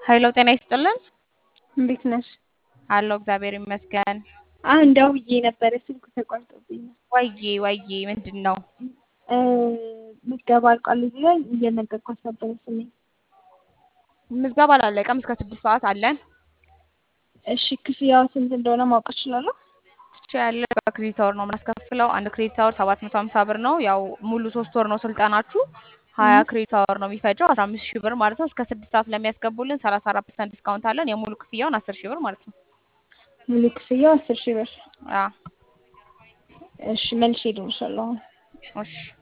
ሀይሎ ጤና ይስጥልን። እንዴት ነሽ? አለሁ እግዚአብሔር ይመስገን። አሁን ደውዬ ነበረ ስልኩ ተቋርጦብኝ ነው። ወዬ ወዬ ምንድን ነው? እ ምዝገባ አልቋል ብሎኝ እየነገርኳት ነበረ ስሜ። ምዝገባ አላለቀም። እስከ ስድስት ሰዓት አለን። እሺ ክፍያው ስንት እንደሆነ ማወቅ እችላለሁ? ያለ በክሬዲት አወር ነው የምናስከፍለው። አንድ ክሬዲት አወር ሰባት መቶ ሀምሳ ብር ነው። ያው ሙሉ ሶስት ወር ነው ስልጠናችሁ። ሀያ ክሬዲት አወር ነው የሚፈጀው አስራ አምስት ሺህ ብር ማለት ነው። እስከ ስድስት ሰዓት ለሚያስገቡልን ሰላሳ አራት ፐርሰንት ዲስካውንት አለን። የሙሉ ክፍያውን አስር ሺህ ብር ማለት ነው። ሙሉ ክፍያው አስር ሺህ ብር። አዎ እሺ መልሼ እደውልልሻለሁ አሁን። እሺ